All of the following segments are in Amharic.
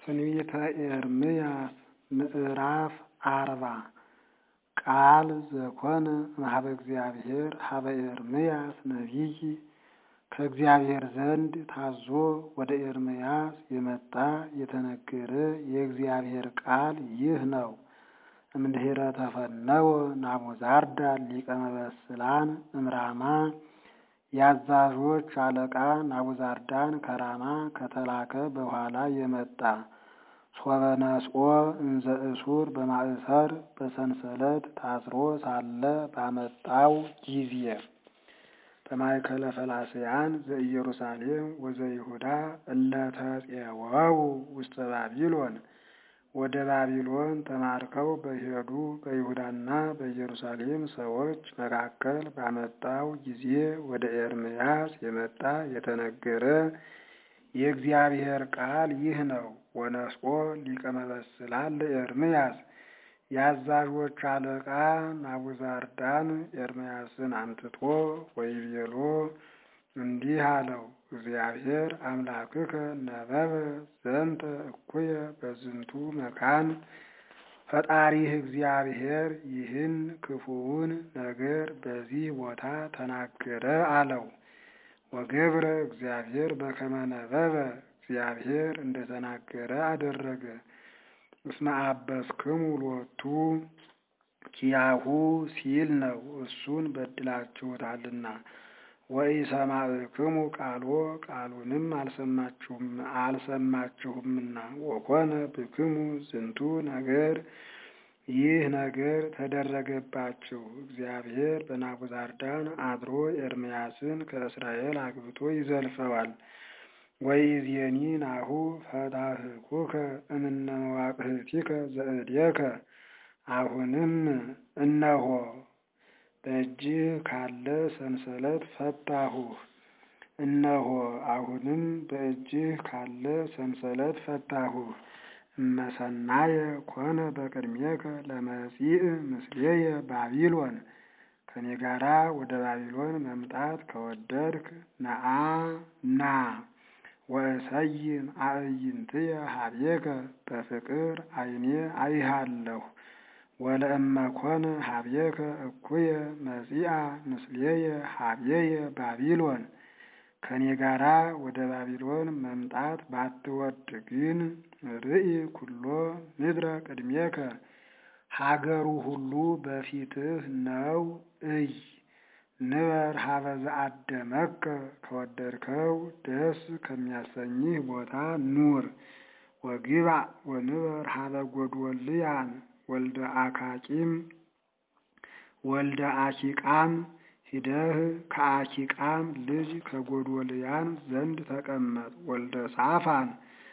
ትንቢተ ኤርምያስ ምዕራፍ አርባ ቃል ዘኮነ እምኀበ እግዚአብሔር ኀበ ኤርምያስ ነቢይ ከእግዚአብሔር ዘንድ ታዞ ወደ ኤርምያስ የመጣ የተነገረ የእግዚአብሔር ቃል ይህ ነው። እምድኅረ ተፈነወ ናቡዛርዳን ሊቀ መበስላን እምራማ የአዛዦች አለቃ ናቡዛርዳን ከራማ ከተላከ በኋላ የመጣ ሶበ ነስኦ እንዘ እሱር በማእሰር በሰንሰለት ታስሮ ሳለ ባመጣው ጊዜ በማእከለ ፈላስያን ዘኢየሩሳሌም ወዘይሁዳ እለ ተፄወው ውስተ ባቢሎን ወደ ባቢሎን ተማርከው በሄዱ በይሁዳና በኢየሩሳሌም ሰዎች መካከል ባመጣው ጊዜ ወደ ኤርምያስ የመጣ የተነገረ የእግዚአብሔር ቃል ይህ ነው። ወነስኦ ሊቀ መበስላን ለኤርምያስ የአዛዦች አለቃ ናቡዛርዳን ኤርምያስን አምጥቶ ወይቤሎ እንዲህ አለው። እግዚአብሔር አምላክከ ነበበ ዘንተ እኩየ በዝንቱ መካን ፈጣሪህ እግዚአብሔር ይህን ክፉውን ነገር በዚህ ቦታ ተናገረ አለው። ወገብረ እግዚአብሔር በከመ ነበበ እግዚአብሔር እንደተናገረ አደረገ። እስመ አበስክሙ ሎቱ ኪያሁ ሲል ነው። እሱን በድላችሁታልና ወኢሰማዕክሙ ቃሎ ቃሉንም አልሰማችሁምና ወኮነ ብክሙ ዝንቱ ነገር ይህ ነገር ተደረገባችሁ። እግዚአብሔር በናቡዛርዳን አድሮ ኤርምያስን ከእስራኤል አግብቶ ይዘልፈዋል። ወኢዜኒ ናሁ ፈታሕኩከ እምነ መዋቅህቲከ ዘእዴከ አሁንም እነሆ በእጅህ ካለ ሰንሰለት ፈታሁህ። እነሆ አሁንም በእጅህ ካለ ሰንሰለት ፈታሁህ። እመሰናየ ኮነ በቅድሜከ ለመጺእ ምስሌየ ባቢሎን ከኔ ጋራ ወደ ባቢሎን መምጣት ከወደድክ ነአ ና ወእሰይም አዕይንትየ ሀቤከ በፍቅር ዓይኔ አይሃለሁ። ወለእመ ኮነ ሀቤከ እኩየ መጺአ ምስሌየ ሀቤየ ባቢሎን ከኔ ጋራ ወደ ባቢሎን መምጣት ባትወድ ግን ርኢ ኩሎ ምድረ ቅድሜከ ሀገሩ ሁሉ በፊትህ ነው እይ። ንበር ሀበ ዘአደመከ ከወደድከው ደስ ከሚያሰኝህ ቦታ ኑር። ወግባእ ወንበር ሀበ ጎድወልያን ወልደ አካቂም ወልደ አኪቃም ሂደህ ከአኪቃም ልጅ ከጎድወልያን ዘንድ ተቀመጥ። ወልደ ሳፋን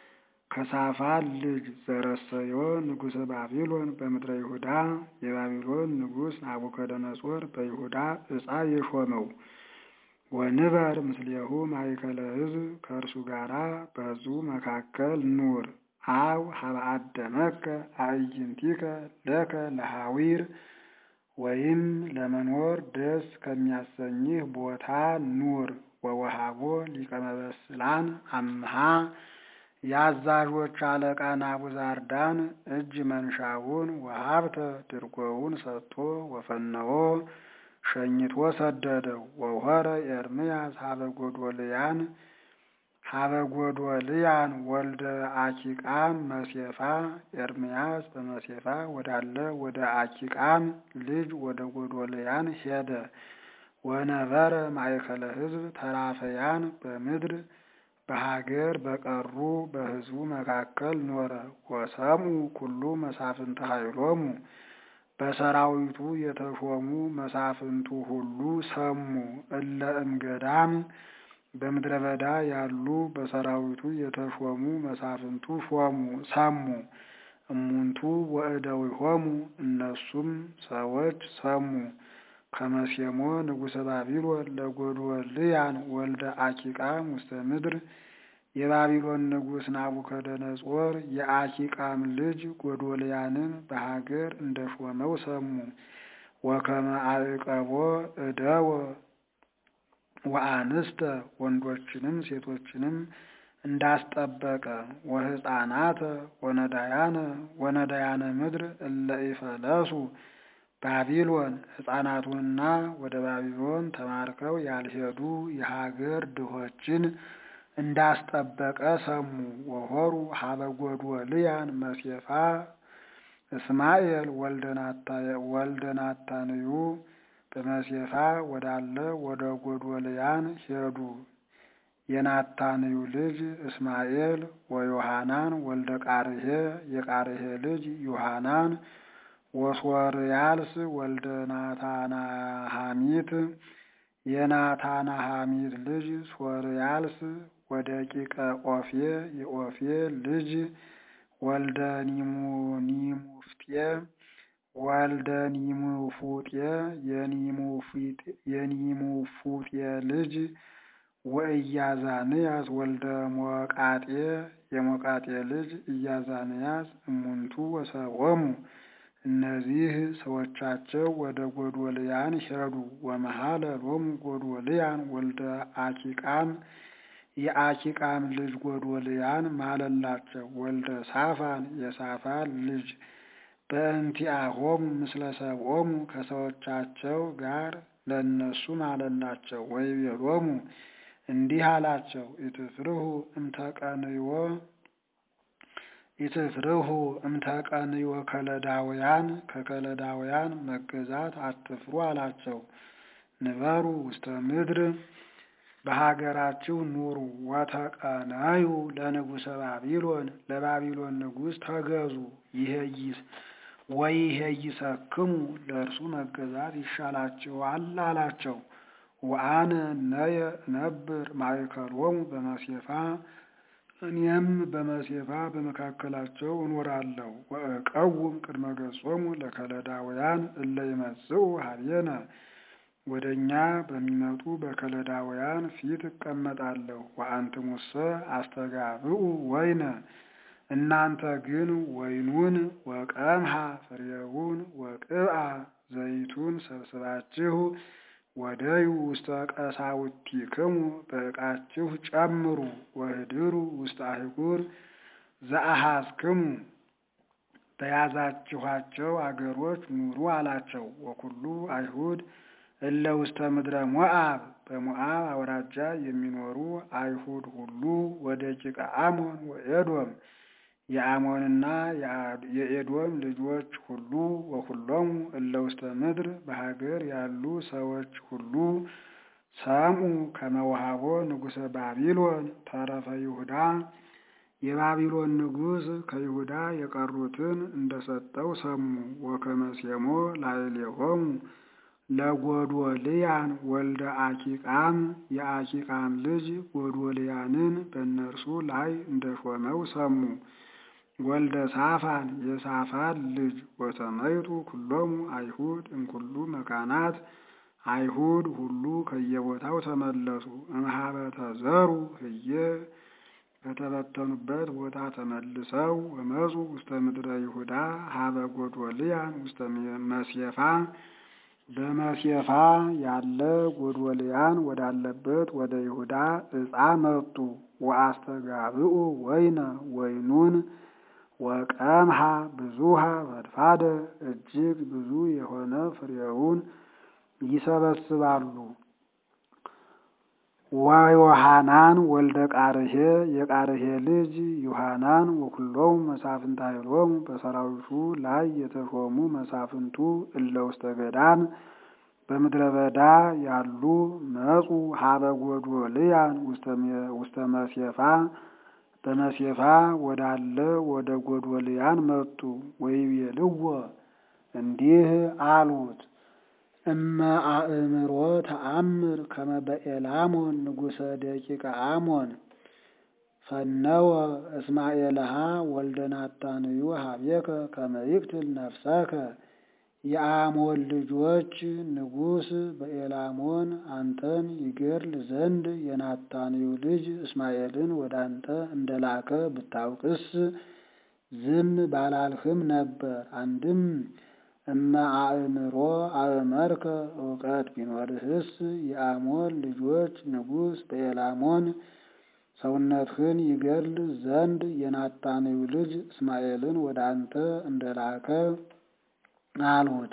ከሳፋን ልጅ ዘረሰዮ ንጉሠ ባቢሎን በምድረ ይሁዳ የባቢሎን ንጉሥ ናቡከደነጾር በይሁዳ ዕፃ የሾመው። ወንበር ምስሌሁ ማእከለ ሕዝብ ከእርሱ ጋራ በሕዝቡ መካከል ኑር። አው ሀበ አደመከ አዕይንቲከ ለከ ለሐዊር ወይም ለመኖር ደስ ከሚያሰኝህ ቦታ ኑር። ወወሃቦ ሊቀ መበስላን አምሃ የአዛዦች አለቃ ናቡዛርዳን እጅ መንሻውን ወሀብተ ድርጎውን ሰጥቶ ወፈነዎ ሸኝቶ ሰደደው። ወሆረ ኤርምያስ ሀበ ጎዶልያን ሀበ ጎዶልያን ወልደ አኪቃም መሴፋ ኤርምያስ በመሴፋ ወዳለ ወደ አኪቃም ልጅ ወደ ጎዶልያን ሄደ። ወነበረ ማእከለ ሕዝብ ተራፈያን በምድር በሀገር በቀሩ በሕዝቡ መካከል ኖረ። ወሰምኡ ኩሉ መሳፍንተ ኃይሎሙ በሰራዊቱ የተሾሙ መሳፍንቱ ሁሉ ሰሙ። እለ እምገዳም በምድረ በዳ ያሉ በሰራዊቱ የተሾሙ መሳፍንቱ ሾሙ ሰሙ። እሙንቱ ወእደዊሆሙ እነሱም ሰዎች ሰሙ። ከመሴሞ ንጉሠ ባቢሎን ለጎድወልያን ወልደ አኪቃም ውስተ ምድር የባቢሎን ንጉሥ ናቡከደነጾር የአኪቃም ልጅ ጎዶልያንን በሀገር እንደሾመው ሰሙ። ወከመ አዕቀቦ እደወ ወአንስተ ወንዶችንም ሴቶችንም እንዳስጠበቀ ወሕፃናተ ወነዳያነ ወነዳያነ ምድር እለ ኢፈለሱ ባቢሎን ሕፃናቱንና ወደ ባቢሎን ተማርከው ያልሄዱ የሀገር ድሆችን እንዳስጠበቀ ሰሙ። ወሆሩ ሀበ ጎዶልያን መሴፋ እስማኤል ወልደ ናታንዩ በመሴፋ ወዳለ ወደ ጎዶልያን ሄዱ። የናታንዩ ልጅ እስማኤል ወዮሐናን ወልደ ቃርሄ የቃርሄ ልጅ ዮሐናን ወሶርያልስ ወልደ ናታናሃሚት የናታናሃሚት ልጅ ሶርያልስ ወደቂቀ ኦፌ የኦፌ ልጅ ወልደ ኒሙፍጤ ወልደ ኒሙፉጤ የኒሙፉጤ ልጅ ወኢያዛንያስ ወልደ ሞቃጤ የሞቃጤ ልጅ ኢያዛንያስ እሙንቱ ወሰቦሙ እነዚህ ሰዎቻቸው ወደ ጎዶልያን ሄዱ። ወመሃለ ሎሙ ጎዶልያን ወልደ አኪቃም የአኪቃም ልጅ ጎዶልያን ማለላቸው። ወልደ ሳፋን የሳፋን ልጅ በእንቲአሆሙ ምስለ ሰብኦሙ ከሰዎቻቸው ጋር ለእነሱ ማለላቸው። ወይቤሎሙ እንዲህ አላቸው ኢትፍርሁ እምተቀንዮ ኢትፍርሁ እምተቀንዮ ከለዳውያን ከከለዳውያን መገዛት አትፍሩ አላቸው። ንበሩ ውስተ ምድር በሀገራችሁ ኑሩ። ወተቀነዩ ለንጉሰ ባቢሎን ለባቢሎን ንጉሥ ተገዙ። ይሄይስ ወይሄይሰክሙ ለእርሱ መገዛት ይሻላችኋል አላቸው። ወአነ ነየ ነብር ማእከሎሙ በመሴፋ እኔም በመሴፋ በመካከላቸው እኖራለሁ። ወእቀውም ቅድመ ገጾሙ ለከለዳውያን እለ ይመጽኡ ሀቤነ ወደ እኛ በሚመጡ በከለዳውያን ፊት እቀመጣለሁ። ወአንትሙሰ አስተጋብኡ ወይነ እናንተ ግን ወይኑን ወቀምሃ ፍሬውን ወቅብአ ዘይቱን ሰብስባችሁ ወደዩ ውስተ ቀሳውቲክሙ በዕቃችሁ ጨምሩ። ወህድሩ ውስተ አህጉር ዘአሃዝክሙ በያዛችኋቸው አገሮች ኑሩ አላቸው። ወኩሉ አይሁድ እለ ውስተ ምድረ ሞአብ በሞአብ አውራጃ የሚኖሩ አይሁድ ሁሉ ወደ ጭቃ አሞን ወኤዶም የአሞንና የኤዶም ልጆች ሁሉ ወኩሎሙ እለ ውስተ ምድር በሀገር ያሉ ሰዎች ሁሉ ሰምኡ ከመውሃቦ ንጉሰ ባቢሎን ተረፈ ይሁዳ የባቢሎን ንጉሥ ከይሁዳ የቀሩትን እንደሰጠው ሰሙ። ወከመሴሞ ላዕሌሆሙ ለጎዶልያን ወልደ አኪቃም የአኪቃም ልጅ ጎዶልያንን በእነርሱ ላይ እንደሾመው ሰሙ። ወልደ ሳፋን የሳፋን ልጅ ወተመይጡ ኩሎሙ አይሁድ እምኩሉ መካናት አይሁድ ሁሉ ከየቦታው ተመለሱ። እምኀበ ተዘሩ ህየ ከተበተኑበት ቦታ ተመልሰው ወመፁ ውስተ ምድረ ይሁዳ ሀበ ጎዶልያን ውስተ መሴፋ በመሴፋ ያለ ጎዶልያን ወዳለበት ወደ ይሁዳ ዕፃ መጡ። ወአስተጋብኡ ወይነ ወይኑን ወቀምሃ ብዙሃ ፈድፋደ እጅግ ብዙ የሆነ ፍሬውን ይሰበስባሉ። ወዮሐናን ወልደ ቃርሄ የቃርሄ ልጅ ዮሐናን ወኩሎሙ መሳፍንተ ኃይሎሙ በሰራዊቱ ላይ የተሾሙ መሳፍንቱ እለ ውስተ ገዳም በምድረ በዳ ያሉ መጹ ሀበ ጎዶልያን ውስተ መሴፋ በመሴፋ ወዳለ ወደ ጎዶልያን መጡ። ወይቤልዎ እንዲህ አሉት እመ አእምሮ ተአምር ከመ በኤላሞን ንጉሰ ደቂቀ አሞን ፈነወ እስማኤልሃ ወልደ ናታንዩ ሀቤከ ከመ ይቅትል ነፍሰከ የአሞን ልጆች ንጉሥ በኤላሞን አንተን ይገድል ዘንድ የናታንዩ ልጅ እስማኤልን ወደ አንተ እንደላከ ብታውቅስ ዝም ባላልህም ነበር። አንድም እመ አእምሮ አእመርከ እውቀት ቢኖርህስ የአሞን ልጆች ንጉሥ በኤላሞን ሰውነትህን ይገል ዘንድ የናታንዩ ልጅ እስማኤልን ወደ አንተ እንደላከ አልሁት።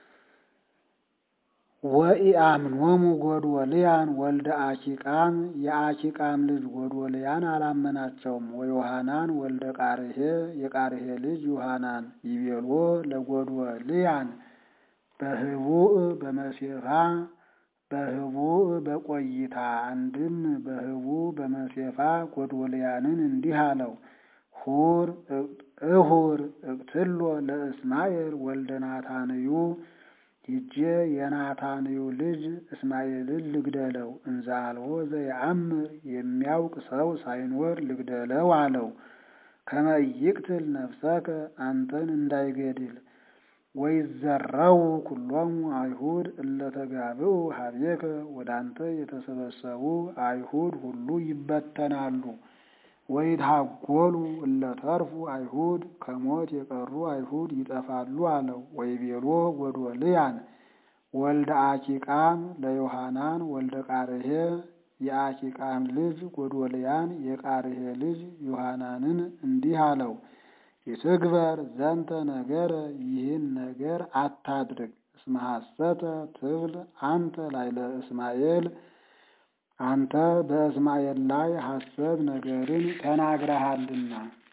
ወኢአምኖሙ ጎዶልያን ወልደ አኪቃም የአኪቃም ልጅ ጎዶልያን አላመናቸውም። ወዮሐናን ወልደ ቃርሄ የቃርሄ ልጅ ዮሐናን ይቤሎ ለጎዶልያን በህቡእ በመሴፋ በህቡእ በቆይታ አንድም በህቡእ በመሴፋ ጎዶልያንን እንዲህ አለው። ሁር እሁር እቅትሎ ለእስማኤል ወልደ ናታንዩ ሂጄ የናታንዩ ልጅ እስማኤልን ልግደለው፣ እንዘ አልቦ ዘየአምር የሚያውቅ ሰው ሳይኖር ልግደለው አለው። ከመ ይቅትል ነፍሰከ አንተን እንዳይገድል ወይዘረው ኩሎሙ አይሁድ እለተጋብኡ ሀቤከ ወደ አንተ የተሰበሰቡ አይሁድ ሁሉ ይበተናሉ። ወይታጎሉ እለተርፉ አይሁድ ከሞት የቀሩ አይሁድ ይጠፋሉ አለው። ወይቤሎ ጎዶልያን ወልደ አኪቃም ለዮሐናን ወልደ ቃርሄ የአኪቃም ልጅ ጎዶልያን የቃርሄ ልጅ ዮሐናንን እንዲህ አለው። ይትግበር ዘንተ ነገረ ይህን ነገር አታድርግ። እስመ ሐሰተ ትብል አንተ ላዕለ እስማኤል አንተ በእስማኤል ላይ ሐሰት ነገርን ተናግረሃልና